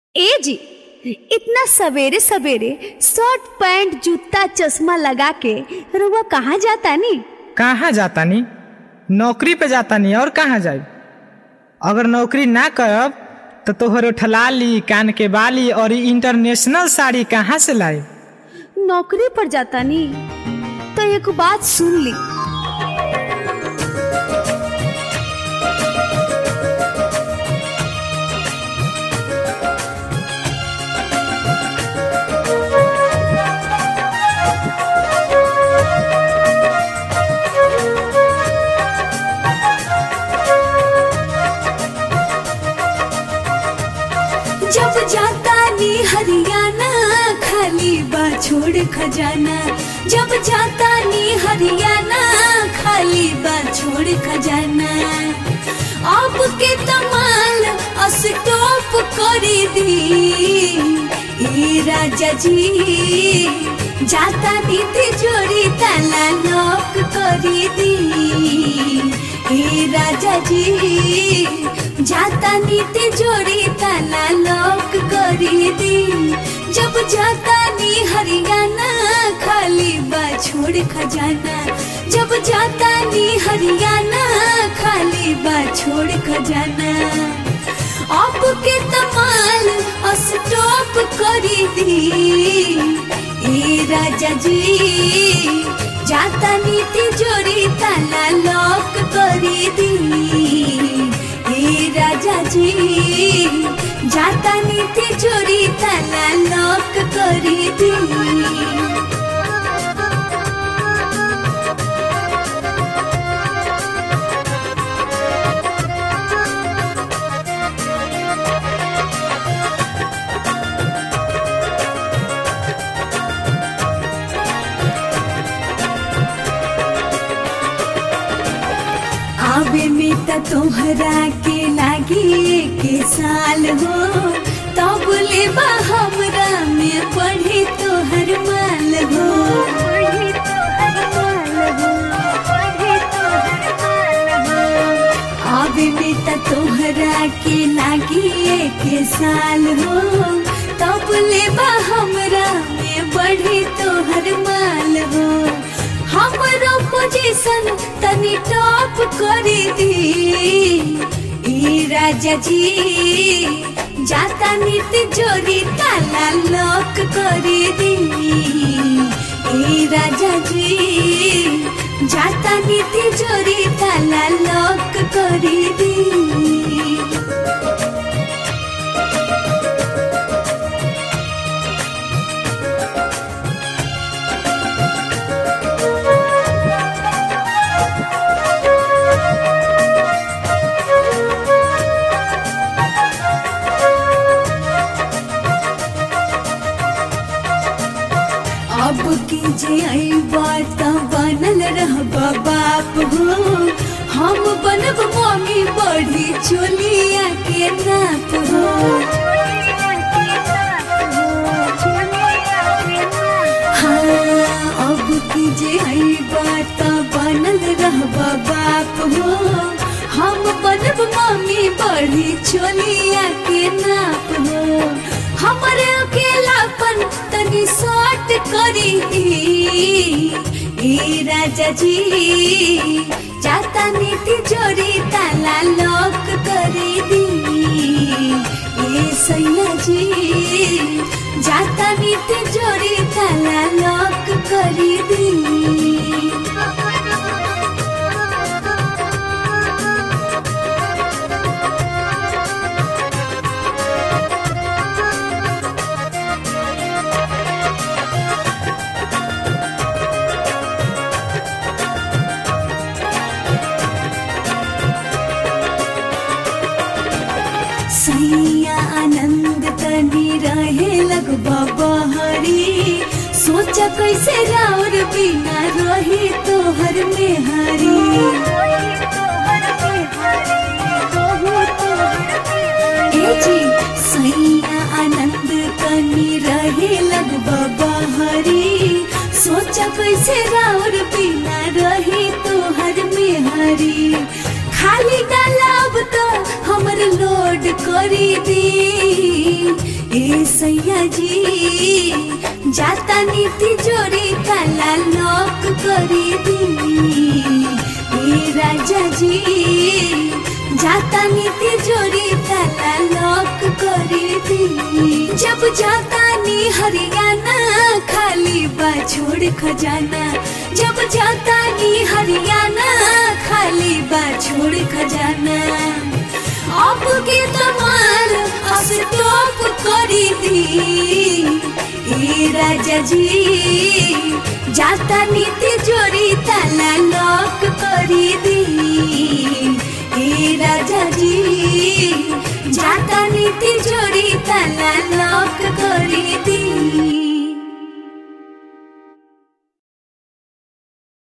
ए जी इतना सवेरे सवेरे शर्ट पैंट जूता चश्मा लगा के रुआ कहाँ जाता नी कहाँ जातानी नौकरी पे जातानी और कहाँ जाई अगर नौकरी ना करब तो तोहर उठलाली कान के बाली और ई इंटरनेशनल साड़ी कहाँ से लाई नौकरी पर जाता नी तो एक बात सुन ली जब जाता नी हरियाणा खाली बा छोड़ खजाना जब जाता नी हरियाणा खाली बा छोड़ खजाना आपके तमाल अस्टॉप कर दी ए राजा जी जाता नी तिजोरी ताला लॉक कर दी ए राजा जी जाता नीति जोड़ी ताला लॉक करी दी जब जाता नी हरियाणा खाली बा छोड़ खजाना जब जाता नी हरियाणा खाली बा छोड़ खजाना आपके तमाल स्टॉप करी दी ए राजा जी जाता नीति जोड़ी ताला लॉक करी दी ए राजा जी जाता नीति चोरी ताला लॉक करी दी आवे में त तोहरा के लागी के साल हो तब ले बा हमरा में पढ़े तोहर माल हो आवे में त तोहरा के लागी के साल हो तब ले बा हमरा में बढ़े तोहर माल हो हमरो पोजीशन तनी टॉप करी दी ई राजा जी जाता नीति जोरी ताला लॉक करी दी ई राजा जी जाता नीति जोरी ताला लॉक करी दी अब की जे आई बात बनल रहबा बाप हो हम बनब मम्मी बड़ी चोलिया के नाप हो हाँ अब की जे आई बात बनल रहबा बाप हो हम बनब मम्मी बड़ी चोलिया के नाप हो हमरे अकेलापन तनी शॉर्ट करी ए राजा जी जाता नीति जोरी ताला लॉक करी दी ए सैया जी जाता नीति जोरी ताला लॉक करी दी सैया आनंद तनी रहे लगबा बहरी सोचा कैसे राउर बिना रही तोहर मेहरी ए जी सैया आनंद तनी रहे लगबा बहरी सोचा कैसे राउर बिना रही तोहर मेहरी खाली डालब तो हमर लोड करी दी ए सैया जी जाता नीति जोड़ी ताला लॉक करी दी ए राजा जी जाता नीति जोड़ी ताला लॉक करी दी जब जाता नी हरियाणा खाली बा छोड़ खजाना जब जाता नी हरियाणा खाली बा छोड़ खजाना अब के तमार अस्टॉप करी दी ए राजा जी जाता नीति जोड़ी ताला